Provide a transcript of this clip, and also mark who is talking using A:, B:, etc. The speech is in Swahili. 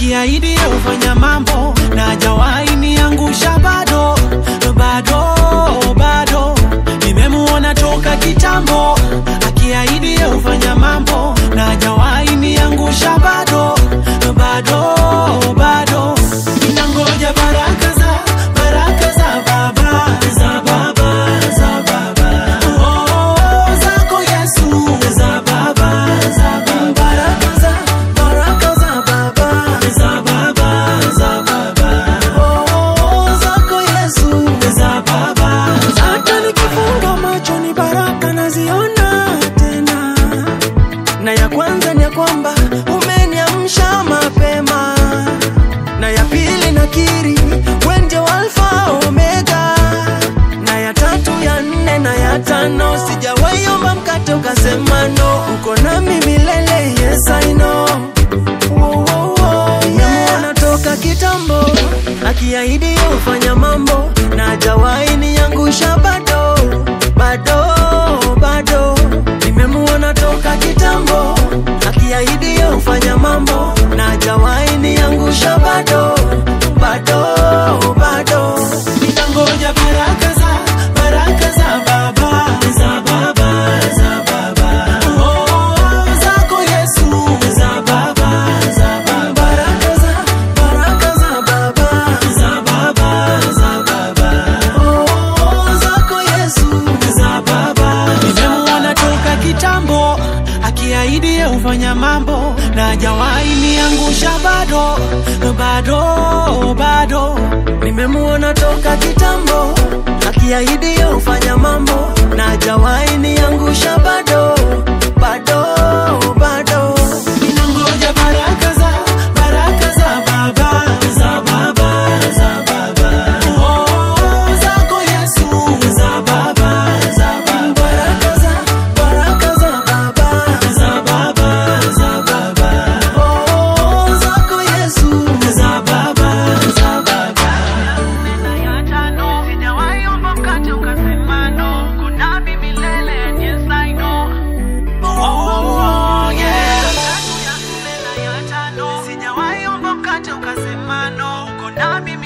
A: akiahidi yeye hufanya mambo na hajawahi niangusha bado bado bado nimemuona toka kitambo akiahidi yeye hufanya mambo na hajawahi niangusha bado bado bado ninangoja baraka za baraka za baba za baba za baba oh zako Yesu za baba za baba baraka za baraka za baba za baba za baba oh zako Yesu za baba hata nikifunga macho ni baraka naziona tena na ya kwanza ni ya kwamba umeniamsha mapema na ya pili nakiri wenje wa alfa omega na ya tatu ya nne na ya tano sijawaiomba mkate ukasema no uko nami milele yes I know Wo, wo, wo, yeah. toka kitambo akiahidi yeye hufanya mambo na hajawahi niangusha bado bado bado nimemuona toka kitambo akiahidi yeye hufanya mambo na hajawahi niangusha bado bado bado nitangoja baraka za baraka za baba za baba za baba oh zako Yesu za baba za baba baraka za baraka za baba za baba za baba oh zako Yesu za baba nimemuona toka kitambo akiahidi yeye hufanya mambo na hajawahi niangusha bado bado bado nimemuona toka kitambo akiahidi yeye hufanya mambo na hajawahi niangusha bado bado bado ninangoja baraka za baraka za baba za baba za baba oh zako Yesu za baba za baba baraka za baraka za baba za baba za baba oh zako Yesu za baba za baba Oh, yeah.
B: Sijawahi omba mkate ukasema no, uko nami